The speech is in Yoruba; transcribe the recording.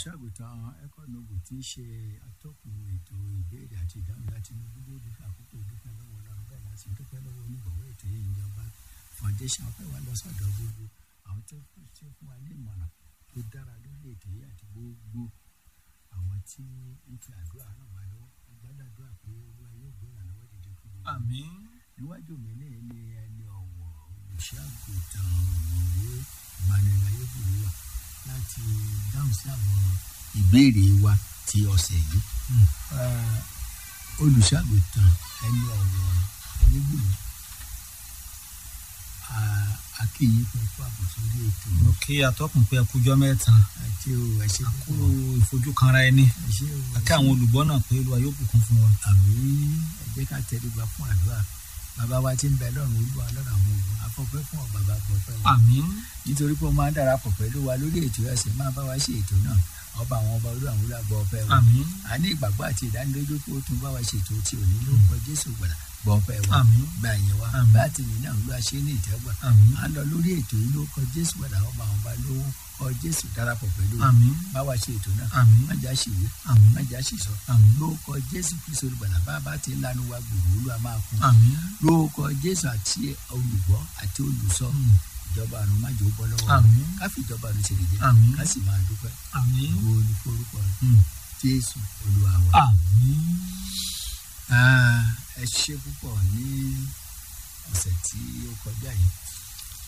olùṣàgùtàn ẹkọnọbù tí ń ṣe atọ́kùn ètò ìbéèrè àti ìdáhùn láti inú gbogbo ìdúpẹ́ àkókò ìdúpẹ́ lọ́wọ́ ọlọ́run bẹ́ẹ̀ láti dúpẹ́ lọ́wọ́ onígbọ̀wọ́ ètò yìí ìjọba foundation ọpẹ́ wa lọ sọ́dọ̀ gbogbo àwọn tó fún ṣe fún wa ní ìmọ̀ràn tó dára lórí ètò yìí àti gbogbo àwọn tí ń fi àdúrà ràn wá lọ́wọ́ agbádàdúrà pé olúwa yóò gbé ìrànlọ́wọ́ dìde fún gbogbo àmín níwájú mi ní ní ẹni ọ̀wọ̀ olùṣàgùtàn ọ̀mọ̀wé emmanuel ayébùrúwà láti dáhùn sí àwọn ìbéèrè wa ti ọ̀sẹ̀ yìí Eh, olùṣàgùtàn ẹni ọ̀wọ̀ ayébùrú akíyí fún fún àbùsù orí ètò mo kí atọ́kùn pé ẹkújọ́ mẹ́ta àti o ẹṣẹ kó púpọ̀ ìfojúkanra ẹni ẹṣẹ o àti àwọn olùgbọ́ náà pé olúwa yóò bùkún fún wa. àmì ẹ jẹ́ ká tẹríba fún àdúrà bàbá wa tí ń bẹ lọ́run olúwa lọ́run àwọn ògùn afọ́fẹ́ fún ọ bàbá gbọ́fẹ́ wa àmín nítorí pé ó máa ń darapọ̀ pẹ̀lú wa lórí ètò ẹ̀sìn máa bá wa ṣe ètò náà ọba àwọn ọba olú àwọn olùgbọ́ ọpẹ́ wa àmín a ní ìgbàgbọ́ àti ìdánilójú pé ó tún bá wa ṣètò tí ò ní lórúkọ jésù gbàdá gbọ́ ọpẹ́ wa àmín gbà yẹn wa Àmín. bá ti yìn náà olúwa ṣe ní ìtẹ́gbà àmín à ń lọ lórí ètò yìí lórúkọ jésù gbàdá ọba àwọn ọba lórúkọ jésù darapọ̀ pẹ̀lú wa àmín bá wa ṣe ètò náà àmín má já ṣìwé àmín má já ṣìṣọ àmín lórúkọ jésù kristu olùgbàlà bá a bá ti ń lanu wa gbòòrò olúwa máa fún un àmín lórúkọ jésù àti olùgbọ́ àti olùsọ Mm. ìjọba àrùn má jò ó bọ́ lọ́wọ́ àmín ká fi ìjọba àrùn ṣe lè jẹ́ Àmín. ká sì máa dúpẹ́ àmín wo ni forúkọ rẹ̀ Mm. jésù olúwa wa. àmín Ah, ẹ ṣe púpọ̀ ní ọ̀sẹ̀ tí ó kọjá yìí